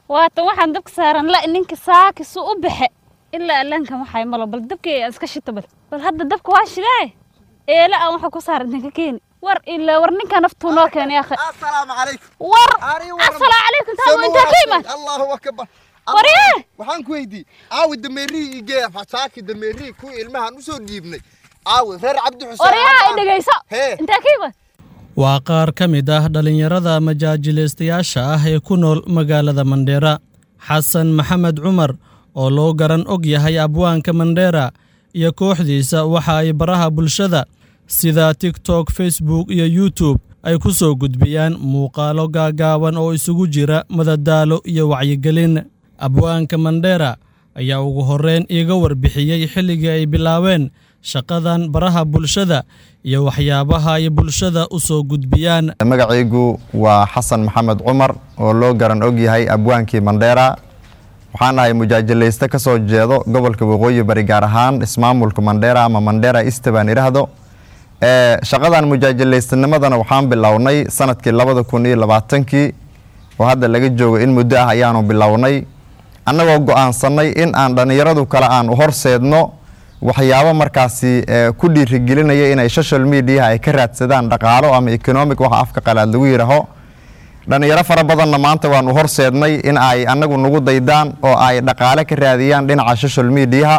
waatan waxaan dabka saaran la ninka saakisu u baxe ilaa allaankan waxay malo bal dabkii aan iska shito bal bal hadda dabka waa shidaaye eela aan waxa ku saaran intan ka keeni war ilaa war ninka naftuu noo keenay akhi السلام عليكم war أري ورم. assalaamu calaykum taabo intaa ka iman الله أكبر Waree! waxaan ku weydiiyey aawi dameerii igee fasaaki dameerii ku ilmahan usoo dhiibnay aawi reer cabdi xuseen oryaha ay dhegayso Hee. intaa ka iman waa qaar ka mid ah dhallinyarada majaajilaystayaasha ah ee ku nool magaalada mandheera xasan maxamed cumar oo loo garan og yahay abwaanka mandheera iyo kooxdiisa waxa ay baraha bulshada sida tiktok facebook iyo youtube ay ku soo gudbiyaan muuqaalo gaagaaban oo isugu jira madadaalo iyo wacyigelin abwaanka mandheera ayaa ugu horreyn iiga warbixiyey xilligii ay bilaabeen shaqadan baraha bulshada iyo waxyaabaha ay bulshada u soo gudbiyaan magacaygu waa xasan maxamed cumar oo loo garan og yahay abwaankii mandheera waxaan ahay mujaajilayste ka soo jeedo gobolka waqooyi bari gaar ahaan ismaamulka mandheera ama mandheera iste baan idhaahdo Ee, shaqadan mujaajilaystanimadana waxaan bilownay sanadkii labada kun iyo labaatankii oo hadda laga joogo in muddo ah ayaanu bilownay annagoo go-aansanay in aan dhallinyaradu kale aan u horseedno waxyaabo markaasi ee, ku dhiirigelinaya inay social mediaha ay ka raadsadaan dhaqaalo ama economic waxa afka qalaad lagu yidhaaho dhallinyaro fara badanna maanta waan u horseednay in ay annagu nagu daydaan oo ay dhaqaale ka raadiyaan dhinaca social mediaha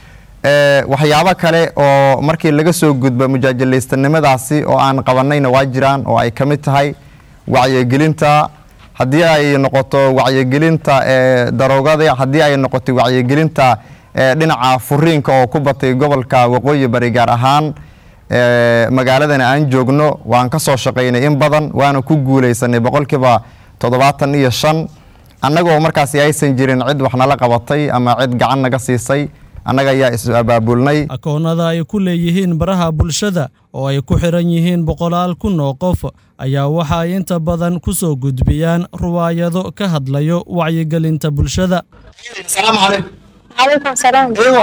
Ee, waxyaabo kale oo markii laga soo gudbo mujaajilaystanimadaasi oo aan qabanayna waa jiraan oo ay ka mid tahay wacyigelinta haddii ay noqoto wacyigelinta ee, daroogada haddii ay noqoto wacyigelinta ee, dhinaca furiinka oo ku batay gobolka waqooyi bari gaar ahaan ee, magaaladana aan joogno waan ka soo shaqaynay in badan waana ku guuleysanay boqolkiiba toddobaatan iyo shan annagoo markaasi aysan jirin cid wax nala qabatay ama cid gacan naga siisay annaga ayaa is abaabulnay akoonnada ay ku leeyihiin baraha bulshada oo ay ku xiran yihiin boqolaal kun oo qof ayaa waxa ay inta badan ku soo gudbiyaan ruwaayado ka hadlayo wacyigelinta bulshada السلام عليكم عليكم السلام ايوه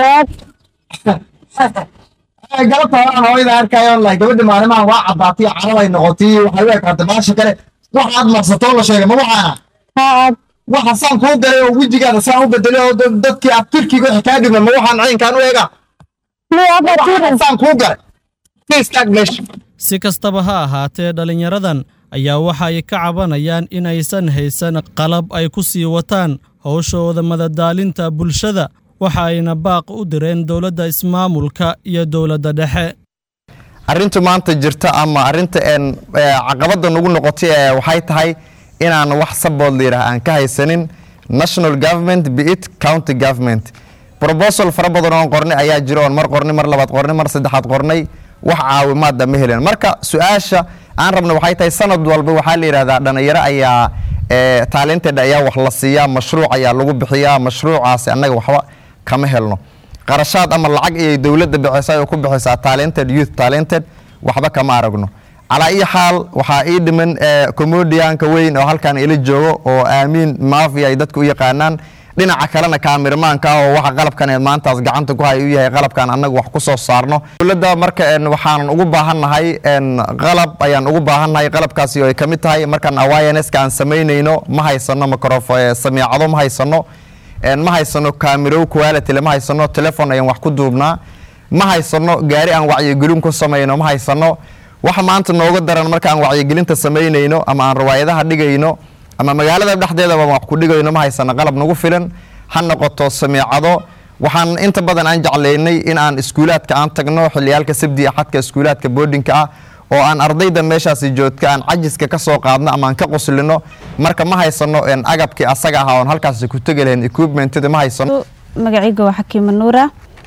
galabta horaan hooyada arkayo wallahi gabadha maalimahan waa caddaatay carabay noqotay waxay u ekaatay baasha kale waxaad marsatoo la sheegay ma waxaana ها waxa saan kuu galay oo wejigaada saan u bedelay oo dad- dadkii aad turkiga wixii kaa dhigma ma waxaan caynkaan u eega مو أبا waxaan تيرن saan kuu galay ka istaag meesha si kastaba ha ahaatee dhallinyaradan ayaa waxa ay ka cabanayaan in aysan haysan qalab ay ku sii wataan howshooda madadaalinta bulshada waxa ayna baaq u direen dowladda ismaamulka iyo dowladda dhexe arrintu maanta jirta ama arrinta een ee, caqabada nagu noqotay ee waxay tahay inaan wax sabood la yidhaah aan ka haysanin national government be it county government proposal fara badan oon qornay ayaa jira oon mar qornay mar labaad qornay mar saddexaad qornay wax caawimaada ma helin marka su-aasha aan rabno waxay tahay sanad walba waxaa la yidhahdaa dhalinyaro ayaa ee, talented ayaa wax la siiyaa mashruuc ayaa lagu bixiyaa mashruucaasi annaga waxba kama helno qarashaad ama lacag ayay dowladda bixisay oo ku bixisaa talented youth talented waxba kama aragno calaa iyo xaal waxaa ii dhiman ee, comedianka weyn oo halkan ila joogo oo aamiin mafia ay dadku u yaqaanaan dhinaca kalena kaamirmaanka ah oo waxa qalabkan ee maantaas gacanta ku hay u yahay qalabkan annaga wax ku soo saarno dowladda marka een, waxaan ugu baahannahay een, qalab ayaan ugu baahannahay qalabkaasi oo ay ka mid tahay markaan awarenesska aan samaynayno ma haysano microfo ee, samiicado ma haysano een, ma haysano kaamirow quality ma haysano telefon ayaan wax ku duubnaa ma haysano gaari aan wacyigelin ku samayno ma haysano waxa maanta nooga daran markaan wacyigelinta samaynayno ama aan riwaayadaha dhigayno ama magaalada dhexdeedaba wax ku dhigayno ma haysano qalab nagu filan ha noqoto samiicado waxaan inta badan aan jeclaynay in aan iskuulaadka aan tagno xiliyaalka sabdi axadka iskuulaadka boardingka ah oo aan ardayda meeshaasi joogta aan cajiska ka soo qaadno ama aan ka quslino marka ma haysano een, agabkii asaga ahaa oon halkaasi ku tegi lahayn equipmentada ma haysano magacayga waa xakiima nuura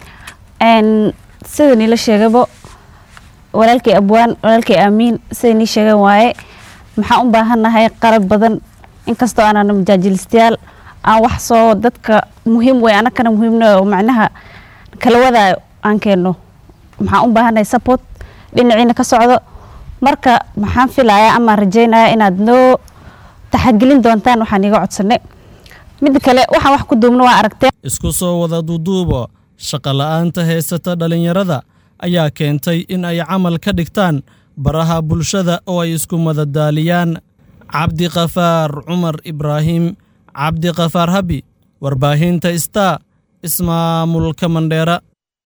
n sida niila sheegabo walaalkay abwaan walaalkay aamiin sida nii sheegan waaye maxaan u baahannahay qalab badan inkastoo aanan majaajilistayaal aan wax soo dadka muhiim wey anakana muhiimna oo macnaha kala wadaayo aan keenno maxaan u baahannahay support dhinaciina ka socdo marka maxaan filayaa ama rajaynaya inaad noo taxagelin doontaan waxaan iga codsanay midda kale waxaan wax ku duubno waa aragteen isku soo wada duuduuba shaqola'aanta haysata dhallinyarada ayaa keentay in ay camal ka dhigtaan baraha bulshada oo ay isku madadaaliyaan cabdiqafaar cumar ibraahim cabdiqafaar habi warbaahinta star ismaamulka mandheera